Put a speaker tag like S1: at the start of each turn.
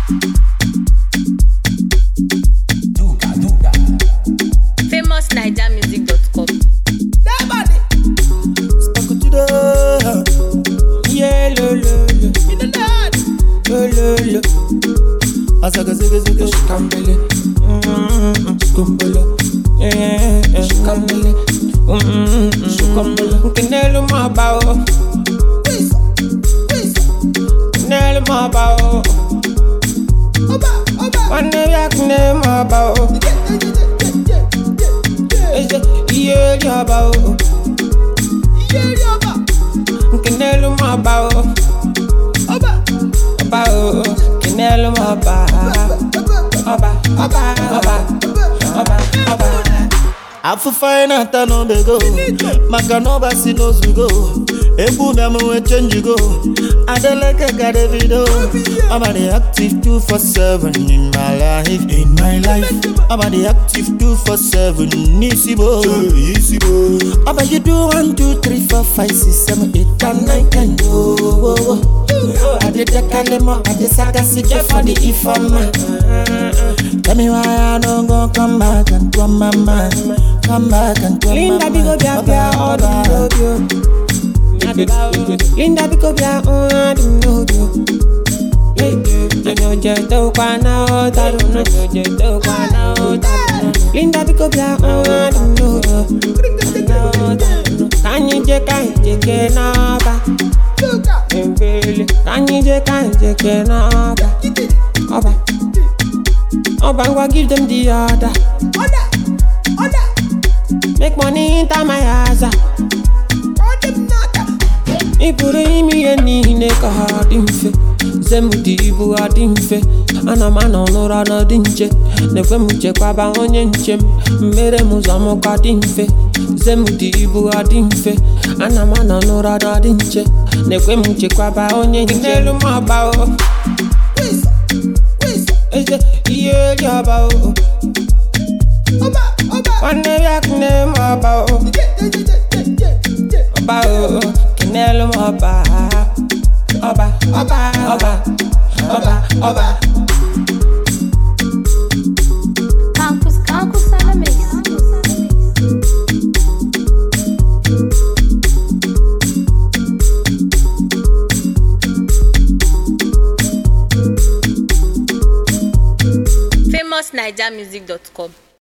S1: famousnigermusic.com.
S2: Yeah, lo, lo, lo. Lo, lo, lo. Asaga, zaga, zaga, shikambele. Mm, shikumbele. Yeah, yeah, shikambele. Mm, shikumbele. Nkinelu mabao. Nkinelu mabao. Wane yakne mabao. Eze, iye yabao. Nkinelu mabao. Ọba o, Kinelu mọba. Ọba, ọba, ọba, ọba, ọba. afụfa na-ata n'obego maka na ọbasi n'ozugo egwu bịa m nwee chenjigo adeleke ka davido ọba dị active 247 in my life in my life ọba dị active 247 n'isi bo ọba you do 1 2 3 4 5 6 7 8 and 9 10 oh, oh, oh. adedekalemo adesakasike for the ifeoma Tell me why I don't go come back and to my mind. Come back and to
S3: Linda
S2: my
S3: Bigo
S2: mind.
S3: Bia Bia all the video. Linda Bigo Bia all the video. Nyo je to kwa na o taru no nyo je to kwa na o taru no. Linda Bigo Bia all the video. Kanyi je kanyi je ke na ba. Mbele kanyi je kanyi je ke na ba. Oba. Oba ngwa give them the order. Make money enter my house. Ị pụrụ ime ihe niile ka ha dị mfe Zem dị ibu ha dị mfe Ana m anọ n'ụra na dị nche Na-ekwe m chekwaba onye nche m Mmere m ụzọ m ka dị mfe Zem dị ibu ha dị mfe Ana m anọ n'ụra na dị nche Na-ekwe m chekwaba onye nche N'elu m ọba o Eze ihe dị ọba o Nwanne ya kene m ọba o ọba o kinelu m ọba ọba ọba ọba ọba ọba.
S1: Campus, campus, Salamix. famousnigermusic.com.